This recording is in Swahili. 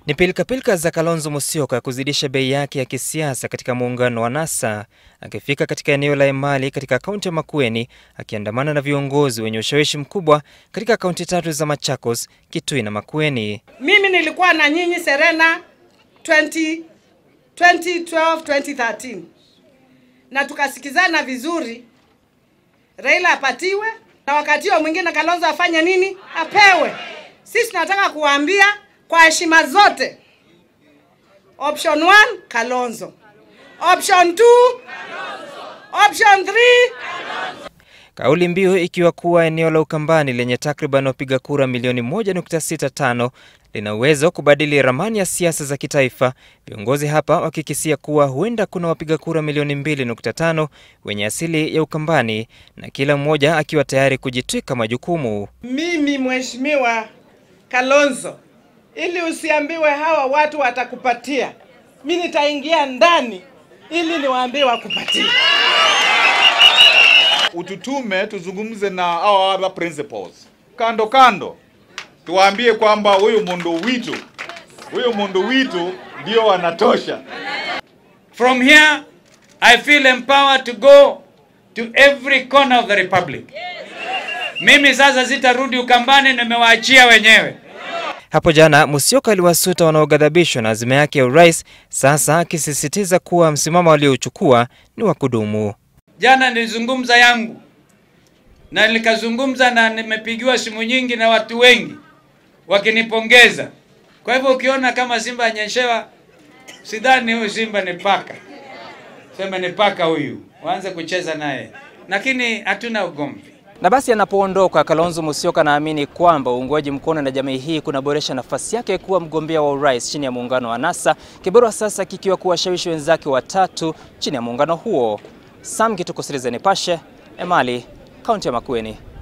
Ni pilikapilika za Kalonzo Musyoka kuzidisha bei yake ya kisiasa katika muungano wa NASA, akifika katika eneo la Emali katika kaunti ya Makueni akiandamana na viongozi wenye ushawishi mkubwa katika kaunti tatu za Machakos, Kitui na Makueni. Mimi nilikuwa na nyinyi Serena 20, 2012 2013 na tukasikizana vizuri, Raila apatiwe na wakati huo mwingine Kalonzo afanye nini? Apewe. Sisi tunataka kuwaambia kwa heshima zote, option 1 Kalonzo, option 2 option 3 Kauli mbiu ikiwa kuwa eneo la Ukambani lenye takriban wapiga kura milioni 1.65 lina uwezo wa kubadili ramani ya siasa za kitaifa, viongozi hapa wakikisia kuwa huenda kuna wapiga kura milioni 2.5 wenye asili ya Ukambani na kila mmoja akiwa tayari kujitwika majukumu. Mimi mheshimiwa Kalonzo, ili usiambiwe hawa watu watakupatia, mi nitaingia ndani ili niwaambie wakupatie. ututume tuzungumze na our other principals kando kando, tuwaambie kwamba huyu mundu witu huyu mundu witu ndio wanatosha. From here, I feel empowered to go to every corner of the republic. Mimi sasa sitarudi Ukambani, nimewaachia wenyewe. Hapo jana Musyoka aliwasuta wanaoghadhabishwa na azima yake ya urais, sasa akisisitiza kuwa msimamo aliochukua ni wa kudumu. Jana nilizungumza yangu na nikazungumza na nimepigiwa simu nyingi na watu wengi wakinipongeza. Kwa hivyo ukiona kama Simba anyeshewa, sidhani huyu Simba ni paka, sema ni paka huyu, waanze kucheza naye, lakini hatuna ugomvi. Na basi anapoondoka Kalonzo Musyoka anaamini kwamba uungwaji mkono na jamii hii kunaboresha nafasi yake kuwa mgombea wa urais chini ya muungano wa NASA, kibarua sasa kikiwa kuwashawishi wenzake watatu chini ya muungano huo. Sam Kituko, Citizen Nipashe, Emali, kaunti ya Makueni.